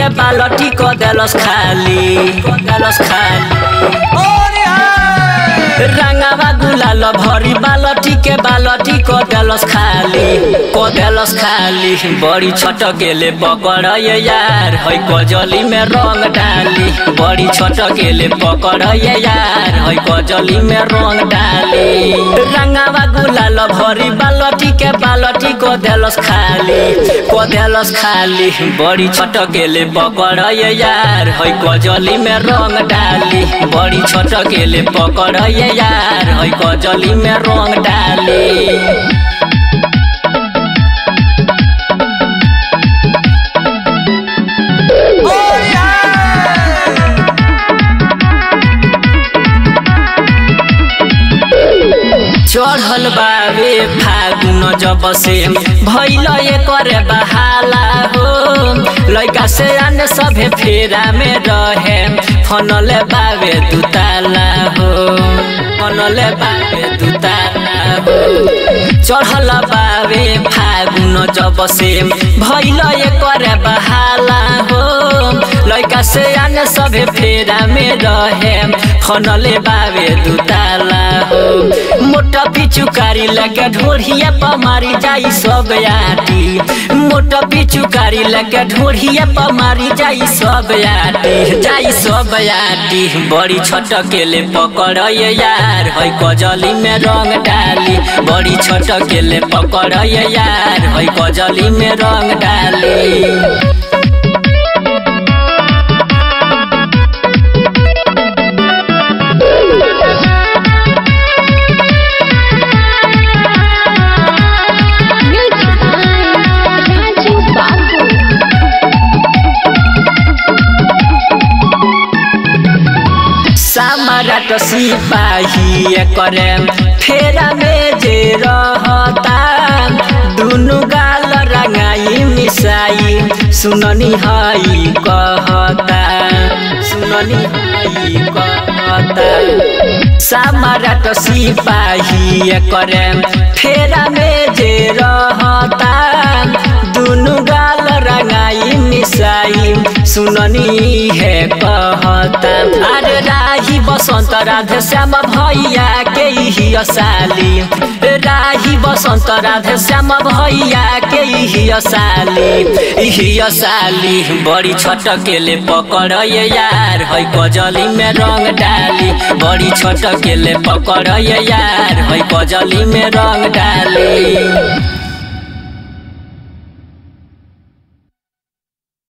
के बालटी को देलस खाली को देलस खाली रंगावा गुलाल भरी बालटी के बालटी को देलस खाली को देलस खाली बड़ी छोट गेले पकड़ ये यार है कजली में रंग डाली बड़ी छोट गेले पकड़ ये यार है कजली में रंग डाली रंगावा गुलाल भरी बालटी के बालटी को देलस खाली को देलस खाली बड़ी छोट गेले पकड़ ये यार है कजली में रंग डाली बड़ी छोट गेले पकड़ ये यार है कजली में रंग डाली चढ़ल बाबे फागुन जब से भैल करे बहाला हो लैका से आने सभे फेरा में रहे फनले बाबे दुताला हो फनले बाबे दुताला हो चढ़ल बाबे फागुन जब से भैल करे बहाला हो लैका से आने सभे फेरा में रहे फनले बाबे दुताला हो मोटा पिचुकारी लगे ढोढ़िया पमारी जाई सब आटी मोटा पिचुकारी लगे ढोढ़िया पमारी जाई सब आटी जाई सब आटी बड़ी छोट केले पकड़ ये यार है कजली में रंग डाली बड़ी छोट केले पकड़ ये यार है कजली में रंग डाली Music by Raju Babu. सामराट सिपाही करे फेरा में जे रहता दुनु गाल रंगाई मिसाई सुननी हई कहता सुननी हई कहता सामराट सिपाही करे फेरा में जे रहता दुनु गाल रंगाई मिसाई सुननी है कहता अरे राही बसंत राधे श्याम भैया के ही साली राही बसंत राधे श्याम भैया के ही साली ही साली बड़ी छोट केले पकड़ ये यार है कजली में रंग डाली बड़ी छोट केले पकड़ ये यार है कजली में रंग डाली